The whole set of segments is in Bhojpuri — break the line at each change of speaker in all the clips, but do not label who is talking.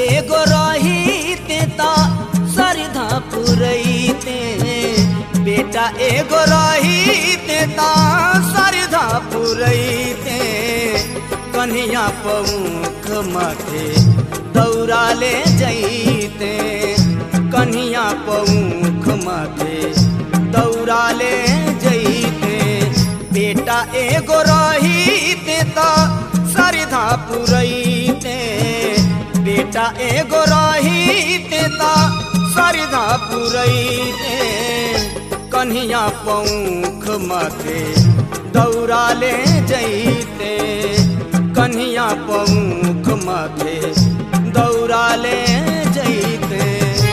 एगो रहीते त सरधा पुरैते बेटा एगो रहीते त सरधा पुरैते कन्हैया पौख माथे दौड़ा ले जैते कन्हैया पौख माथे दौड़ा ले जैते बेटा एगो रहीते त सरधा पुरैते बेटा एगो रहीते त सरधा पुरैते कन्हैया पौख माथे दौड़ा ले जैते कन्हैया पौख माथे दौड़ा ले जैते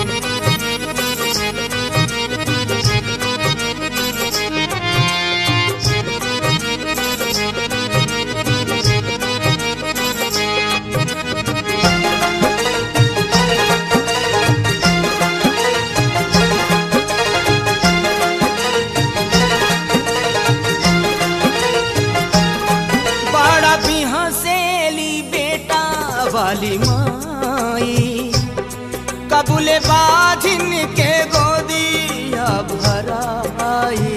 बड़ा बिहसेली बेटा वाली माई कबूले बाजिन के गोदिया भराई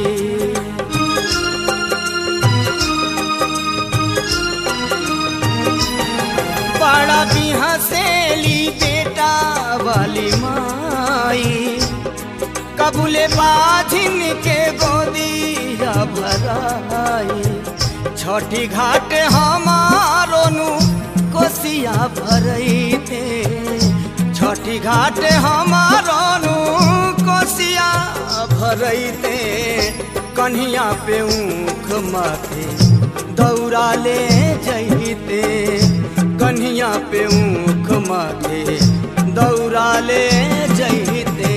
बड़ा बिहसेली बेटा वाली माई कबूले बाजिन के गोदिया भराई छठी घाट हमारो नु कोसिया भरैते छठी घाट हमारो नु कोसिया भरैते कन्हिया पे ऊख माथे दौड़ा ले जैते कन्हिया पे ऊख माथे दौड़ा ले जैते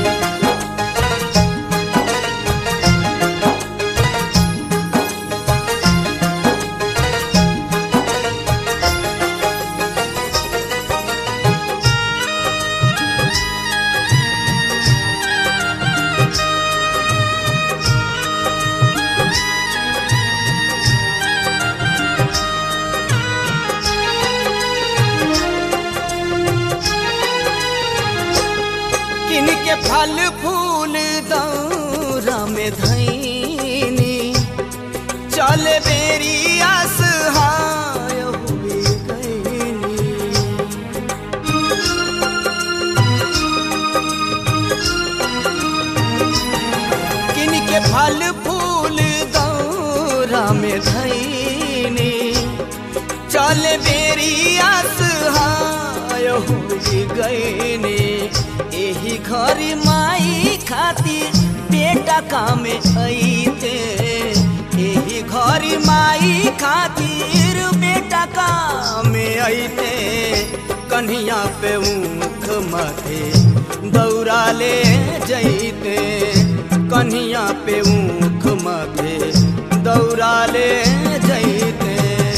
किनके फल फूल दौरा में धैनी चल बेरी असहाय हुए गईनी किनके फल फूल दौरा में धैनी चल बेरी असहाय हुई गईनी एही घर माई खातिर बेटा काम अइते एही घर माई खातिर बेटा काम अइते कन्हिया पे ऊख माथे दौड़ा ले जैते कन्हिया पे ऊख माथे दौड़ा ले जैते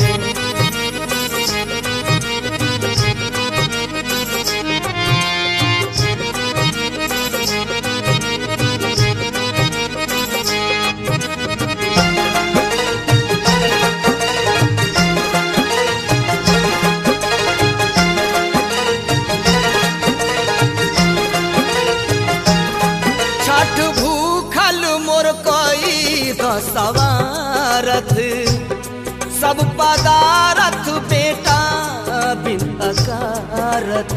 छठ भूखल मोर कई दसवारथ सब पदारथ बेटा बिन अकारथ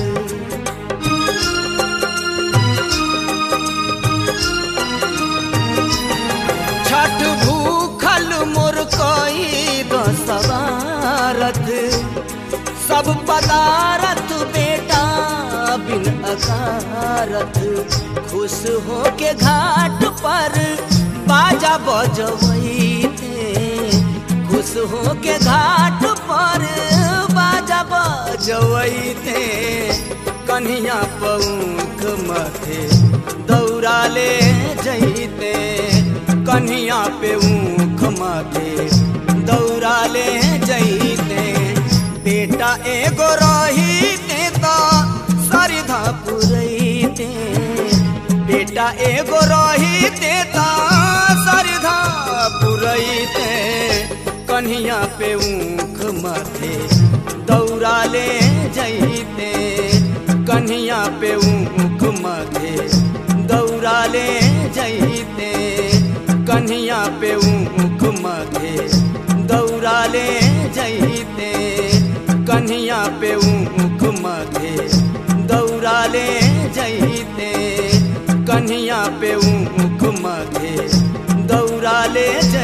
छठ भूखल मोर कई दसवारथ सब पदारथ बेटा बिन अकारथ खुश हो के घाट पर बाजा बजवैते खुश हो के घाट पर बाजा बजवैते कन्हिया पौख माथे दौड़ा ले जैते कन्हिया पे ऊख माथे दौड़ा ले जैते बेटा एगो रहीते त सरधा पुरैते बेटा एगो रहीते त सरधा पुरैते कन्हिया पे ऊख माथे दौड़ा ले जैते कन्हिया पे ऊख मथे दौड़ा ले जैते कन्हिया पे ऊख मथे दौड़ा ले जैते कन्हिया पे ऊख मथे दौड़ा ले जैते कन्हिया पे ऊख मथे दौड़ा ले